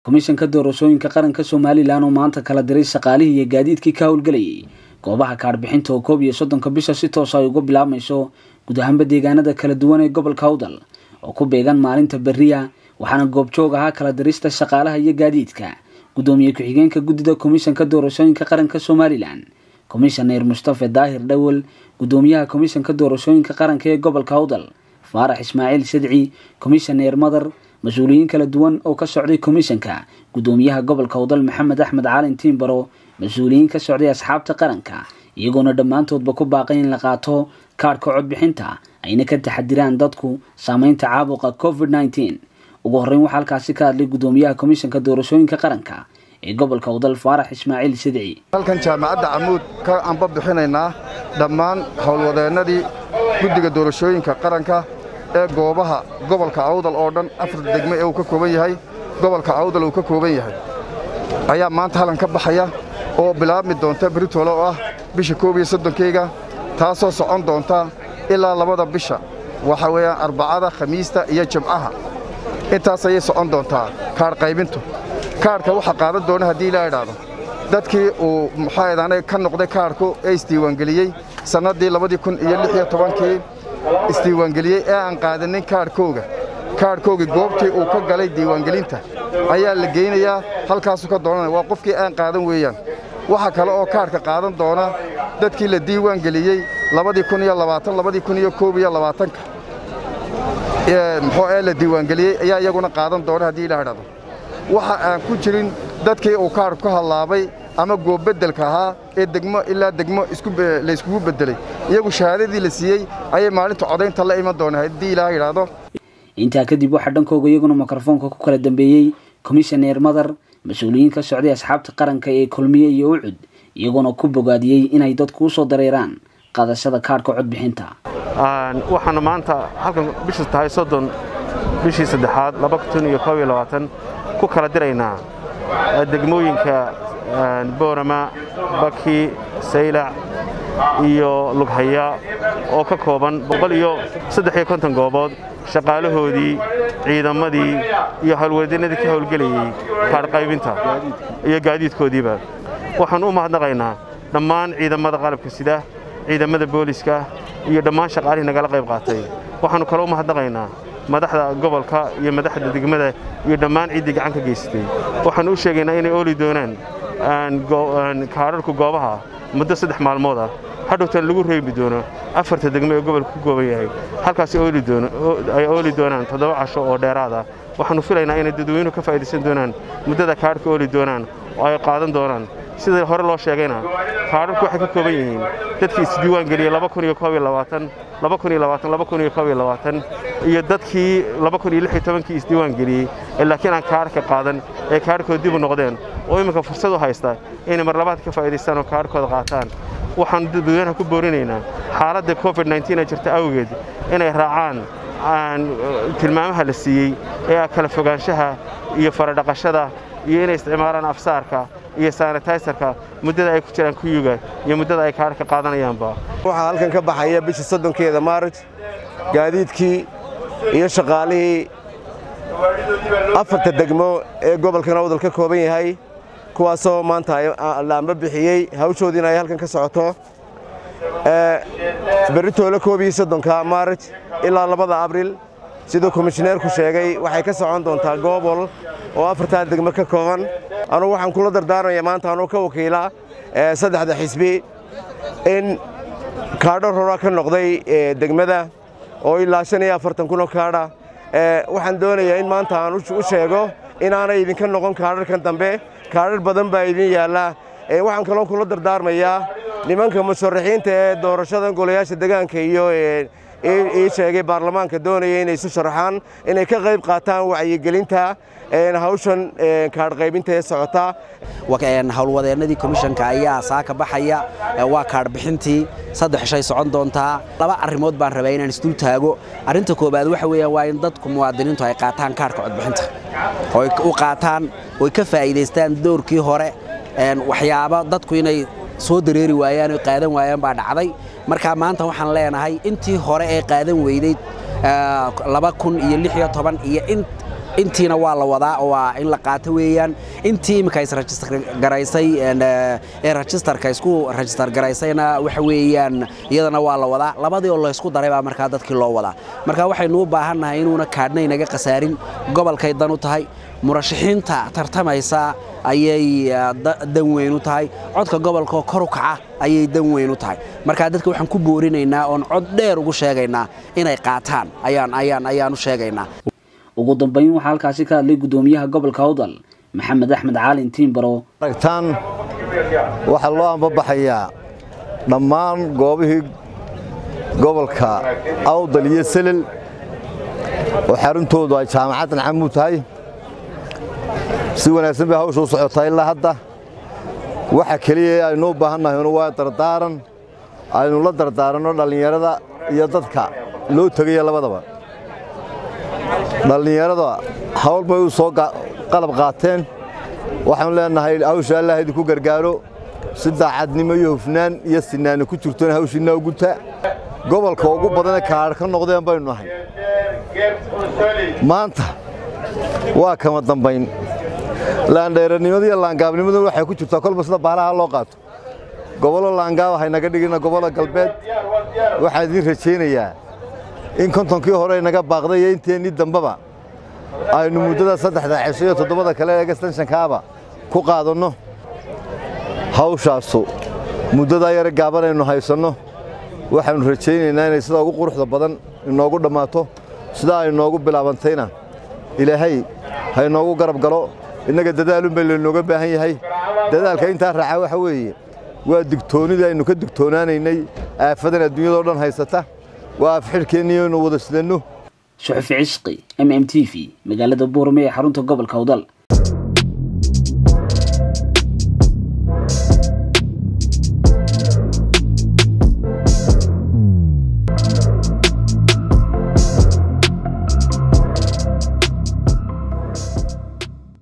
komishanka doorashooyinka qaranka somalilan oo maanta kala diray shaqaalihii iyo gaadiidkii ka howlgelayay goobaha kaadhbixinta oo koob iyo soddonka bisha si toosa ay uga bilaabmayso guud ahaanba deegaanada kala duwan ee gobolka hawdal oo ku beegan maalinta beriya waxaana goobjoog ahaa kala dirista shaqaalaha iyo gaadiidka guddoomiye ku-xigeenka guddida komishanka doorashooyinka qaranka somalilan komishaneer mustafe daahir dhawel guddoomiyaha komishanka doorashooyinka qaranka ee gobolka hawdal faarax ismaaciil sadci komishaneer madar mas-uuliyiin kala duwan oo ka socday komishanka guddoomiyaha gobolka hawdal maxamed axmed caalin tiimbaro mas-uuliyiin ka socday asxaabta qaranka iyagoona dhammaantoodba ku baaqay in la qaato kaadhka codbixinta ayna ka taxadiraan dadku saameynta caabuqa covid nneteen ugu horreyn waxaa halkaasi ka hadlay guddoomiyaha komishanka doorashooyinka qaranka ee gobolka hawdal faarax ismaaciil sidci halkan jaamacadda camuud ka anba bixinaynaa dhammaan howlwadeennadii guddiga doorashooyinka qaranka ee goobaha gobolka awdal oo dhan afar degme ee uu ka kooban yahay gobolka awdal uu ka kooban yahay ayaa maanta halkan ka baxaya oo bilaabmi doonta beritoole oo ah bisha koob iyo soddonkeyga taasoo socon doonta ilaa labada bisha waxa weeyaan arbacada khamiista iyo jimcaha intaas ayay socon doontaa kaadh qaybintu kaadhka waxaa qaadan doona haddii ilaa idhaahdo dadkii uu maxaadan ka noqday kaadhku ee isdiiwaangeliyey sannaddii labadii kun iyo lix iyo tobankii isdiiwaangeliyey ee aan qaadanin kaadhkooga kaadhkoogii goobtii uu ka galay diiwaangelinta ayaa la geynayaa halkaasuu ka doonanaya waa qofkii aan qaadan weeyaan waxa kale oo kaadhka qaadan doona dadkii la diiwaangeliyey labadii kun iyo labaatan labadii kun iyo koob iyo labaatanka muxuu ee la diiwaangeliyey ayaa iyaguna qaadan doona haddii ilaa idhahdo waxa aan ku jirin dadkii uu kaadhku ka hadlaabay ama goobbeddelka ahaa ee degmo ilaa degmo layskugu beddelay iyagu shahaadadii la siiyey ayay maalinta codaynta la iman doona haddii ilaa idhaahdo intaa kadib waxaa dhankooga iyaguna mikrofoonka ku kala dambeeyey komishaneer madar mas-uuliyiin ka socday asxaabta qaranka ee kulmiye iyo ucud iyagoona ku bogaadiyey inay dadku u soo dareeraan qaadashada kaadhka codbixinta waxaanu maanta halkan bishu tahay soddon bishii saddexaad laba kun iyo koob iyo labaatan ku kala diraynaa degmooyinka boorama baki saylac iyo lughaya oo ka kooban boqol iyo saddex iyo konton goobood shaqaalahoodii ciidamadii iyo howlwadeennadii ka howlgelayey kaadhqaybinta iyo gaadiidkoodiiba waxaan u mahadnaqaynaa dhammaan ciidamada qalabka sida ciidamada booliska iyo dhammaan shaqaalihii nagala qayb qaatay waxaannu kale u mahadnaqaynaa madaxda gobolka iyo madaxda degmada iyo dhammaan ciiddii gacan ka geysatay waxaannu u sheegaynaa inay ooli doonaan kaadharku goobaha muddo saddex maalmood ah hadhowtan lagu reebi doono afarta degmo ee gobolka ku gooban yahay halkaas ay ooli doonaan toddoba casho oo dheeraada waxaannu filaynaa inay dadweynuhu ka faa'idaysan doonaan muddada kaadhka ooli doonaan oo ay qaadan doonaan sida hore loo sheegayna kaadharku waxay ka kooban yihiin dadkii isdiiwaangeliyey iyo dadkii kii isdiiwaangeliyey ee laakiin aan kaadhka qaadan ee kaadhkooda dib u noqdeen oo imminka fursad u haysta inay marlabaad ka faa'idaystaan oo kaadhkooda qaataan waxaannu dadweynaha ku boorinaynaa xaaladda covid ee jirta awgeed inay raacaan tilmaamaha la siiyey ee ah kala fogaanshaha iyo faradhaqashada iyo inay isticmaalaan afsaarka iyo sanitaysarka muddada ay ku jiraan kuyuga iyo muddada ay kaadhka qaadanayaanba waxaa halkan ka baxaya bisha soddonkeeda maarij gaadiidkii iyo shaqaalihii afarta degmo ee gobolkan awdal ka kooban yahay kuwaasoo maanta laamba bixiyey hawshoodiina ay halkan ka socoto beritoole koob iyo soddonka maarij ilaa labada abril siduu komishineerku sheegay waxay ka socon doontaa goobol oo afartaa degmo ka kooban anugu waxaan kula dardaarmaya maanta anugu ka wakiila saddexda xisbi in kaadho rora ka noqday degmada oo ilaa shan iyo afartan kunoo kaadha waxaan doonayaa in maanta aan u sheego inaanay idinka noqon kaadharkan dambe kaadhar badan baa idin yaalla waxaan kaloo kula dardaarmayaa nimanka musharaxiinta ee doorashada golayaasha degaanka iyo ii sheegay baarlamaanka doonaya inay isu sharaxaan inay ka qayb qaataan wacyigelinta hawshan kaadhqaybinta ee socota howlwadeennadii komishanka ayaa saaka baxaya waa kaadhbixintii saddex shay socon doontaa laba arrimood baan rabaa inaan isdul taago arrinta koowaad waxa weeyaan waa in dadku muwaadiniintu ay qaataan kaadhka codbixinta oy u qaataan oy ka faa'iidaystaan doorkii hore waxyaabo dadku inay soo dareeri waayaan oy qaadan waayaan baa dhacday marka maanta waxaan leenahay intii hore ee qaadan weyday laba kun iyo lix iyo toban iyo in intiina waa la wadaa oo waa in la qaato weeyaan intii iminka isregister garaysay ee registerka isku register garaysayna waxa weeyaan iyadana waa la wadaa labadii oo laysku daray baa markaa dadkii loo wadaa marka waxaynu u baahannahay inuuna kaadhna inaga khasaarin gobolkay dan u tahay murashaxiinta tartamaysa ayay dan weyn u tahay codka gobolkaoo kor u kaca ayay dan weyn u tahay markaa dadka waxaan ku boorinaynaa oon cod dheer ugu sheegaynaa inay qaataan ayaan ayaan ayaan u sheegaynaa ugu dambayn waxaa halkaasi ka hadlay guddoomiyaha gobolka awdal maxamed axmed caalin tiimbaro aragtaan waxaa loo ambabaxayaa dhammaan goobihii gobolka awdal iyo selel oo xaruntoodu ay jaamacaddan camuu tahay si wanaagsan bay hawsha u socotaa ilaa hadda waxa keliya aynu u baahannahaynu waa dardaaran aynu la dardaaranno dhallinyarada iyo dadka loo tegaya labadaba dhallinyarada hawl bay u soo qalab qaateen waxaanu leenahay hawsha allah idinku gargaaro si daacadnimo iyo hufnaan iyo sinaani ku jirtoon hawshiinna u guta gobolka ugu badanee kaadh ka noqdeen baynu nahay maanta waa kama dambayn laandheeranimada iyo laangaabnimaduna waxay ku jirtaa kolba sida baalaha loo qaato gobollo laangaaba haynaga dhigina gobollo galbeed waxaan idiin rajaynayaa in kontonkii hore inaga baaqday iyo inteennii dambeba aynu muddada saddexda cisho iyo toddobada kale ee gastanshankaaba ku qaadanno hawshaasu muddadaa yare gaaban aynu haysanno waxaannu rajaynaynaa inay sidaa ugu quruxda badan inoogu dhammaato sidaa ay noogu bilaabantayna ilaahay ha inoogu garab galo innaga dadaalun bay laynooga baahan yahay dadaalka intaa raaca waxa weeye waa digtoonnidii aynu ka digtoonaanaynay aafadan adduunyadao dhan haysata waa afxidhkeennii aynu wada sidanno suxufi cisqi m m t v magaalada buurame ee xarunta gobolka awdal